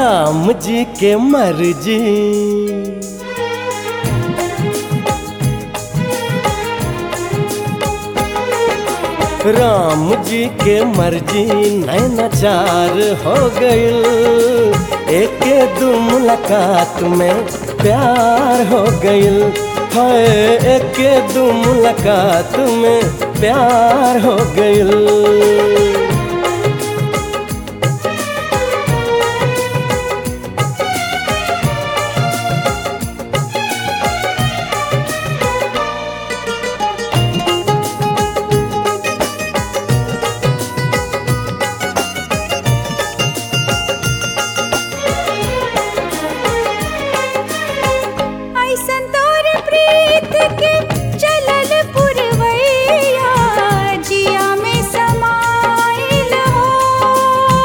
राम जी के मर्जी राम जी के मर्जी नैनाचार हो गइल एक दू मुलाकात में प्यार हो गइल है एक दू मुलाकात में प्यार हो गइल ऐसन तोर प्रीत के चलल पुरवैया जिया में समाइल हो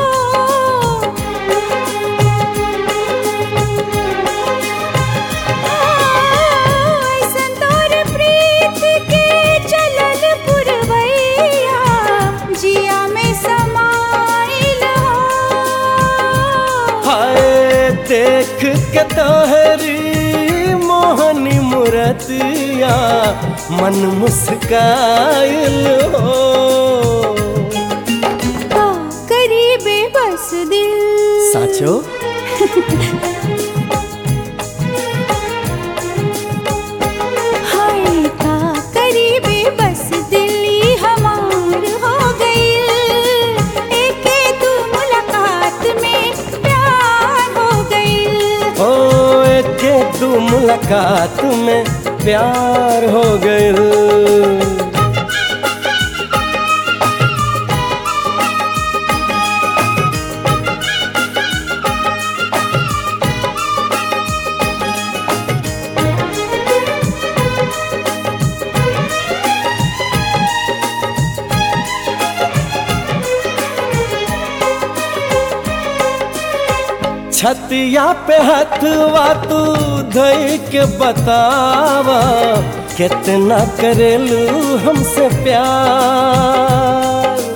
ऐसन तोर प्रीत के चलल पुरवैया जिया में समाइल हो हाय देख के तोहरी मोहनी मूरतिया मन मुस्काइल हो का करीबे बस दिल साचो हाय का करीबे बस दिल्ली हमार हो गई एक दू मुलाकात में प्यार हो गई ओ एक दू मुलाकात में प्यार हो गइल छतिया पे हथवा तू धई के बतावा कितना करेलू हमसे प्यार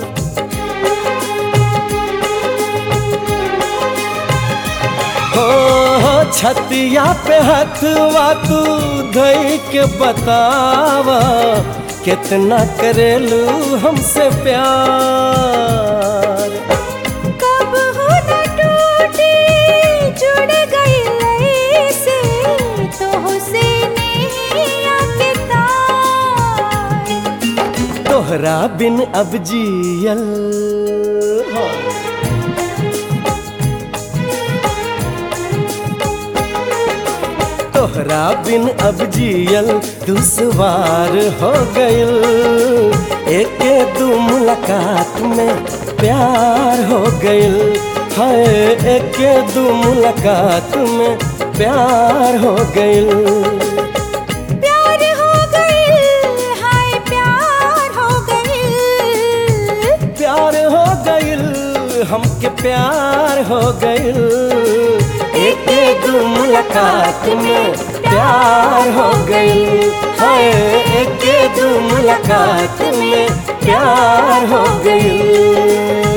हो हो छतिया पे हथवा तू धई के बतावा कितना करेलू हमसे प्यार कब हो न टूटे जुड़ गई से तो से नैया के तार तोहरा बिन अब जियल हो। तोहरा बिन अब जियल दुश्वार हो गइल एक दू मुलाकात में प्यार हो गइल है एक दू मुलाकात में प्यार हो गइल प्यार हो गई हाय प्यार हो गई प्यार हो गइल हमके प्यार हो गइल एक दू मुलाकात में प्यार हो गइल हाय एक दू मुलाकात में प्यार हो गइल